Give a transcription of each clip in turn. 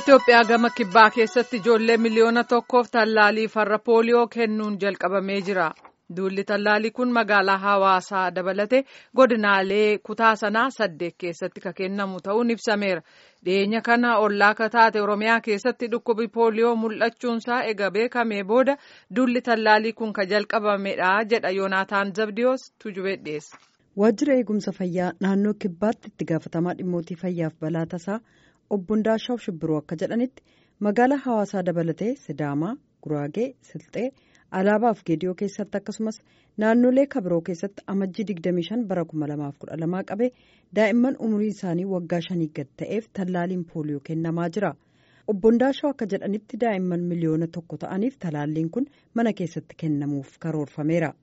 Itoophiyaa gama kibbaa keessatti ijoollee miliyoona tokkoof tallaalii farra pooliyoo kennuun jalqabamee jira. Duulli tallaalii kun magaalaa hawaasaa dabalatee godinaalee kutaa sanaa saddeet keessatti kan kennamu ta'uun ibsameera. Dhiyeenya kana ollaa kataate Oromiyaa keessatti dhukkubi pooliyoo mul'achuunsaa ega beekamee booda duulli tallaalii kun kan jalqabamedha jedha Yoonaataan Zabdiyoos Tujubee dhiyeessa. Waajjira eegumsa fayyaa naannoo kibbaatti itti gaafatamaa dhimmootii fayyaaf balaa tasaa obbo Ndaashaw Shibbiroo akka jedhanitti magaalaa hawaasaa dabalatee Sidaamaa, Guraagee, Silxee, Alaabaa fi Geediyoo keessatti akkasumas naannolee kabiroo keessatti amajjii 25 bara 2012 qabee daa'imman umriin isaanii waggaa shanii gad ta'eef tallaaliin pooliyoo kennamaa jira. Obbo Ndaashaw akka jedhanitti daa'imman miliyoona tokko ta'aniif talaalliin kun mana keessatti kennamuuf karoorfameera.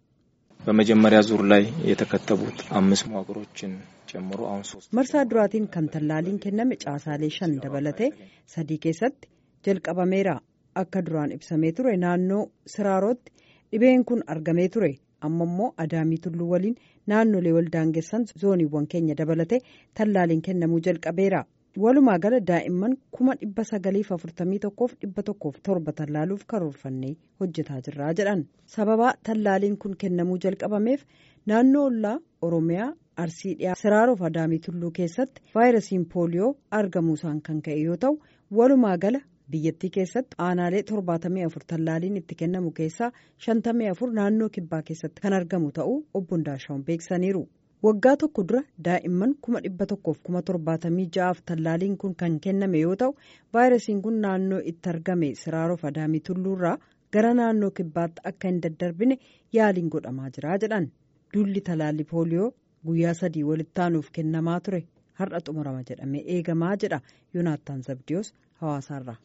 በመጀመሪያ ዙር ላይ የተከተቡት አምስት መዋቅሮችን ጨምሮ አሁን ሶስት marsaa duraatiin kan tallaaliin kenname caasaalee shan dabalatee sadii keessatti jalqabameera akka duraan ibsamee ture naannoo siraarotti dhibeen kun argamee ture amma immoo adaamii tulluu waliin naannolee waldaangessan zooniiwwan keenya dabalatee tallaaliin kennamuu jalqabeera walumaa gala daa'imman kuma dhibba sagaliif afurtamii tokkoof dhibba tokkoof torba tallaaluuf karoorfannee hojjetaa jirraa jedhan sababaa tallaaliin kun kennamuu jalqabameef naannoo ollaa oromiyaa arsii dhiyaa siraarof adaamii tulluu keessatti vaayirasiin pooliyoo argamuusaan kan ka'e yoo ta'u walumaa gala biyyattii keessatti aanaalee torbaatamii afur tallaaliin itti kennamu keessaa shantamii afur naannoo kibbaa keessatti kan argamu ta'uu obbo Ndaashaawun beeksisaniiru. waggaa tokko dura daa'imman kuma dhibba tokkoof kuma torbaatamii ja'aaf tallaaliin kun kan kenname yoo ta'u vaayirasiin kun naannoo itti argame siraarof adaamii tulluurraa gara naannoo kibbaatti akka hin daddarbine yaaliin godhamaa jira jedhan duulli talaallii pooliyoo guyyaa sadii walitti aanuuf kennamaa ture har'a xumurama jedhamee eegamaa jedha yoonaattaan zabdiyoos hawaasaarraa.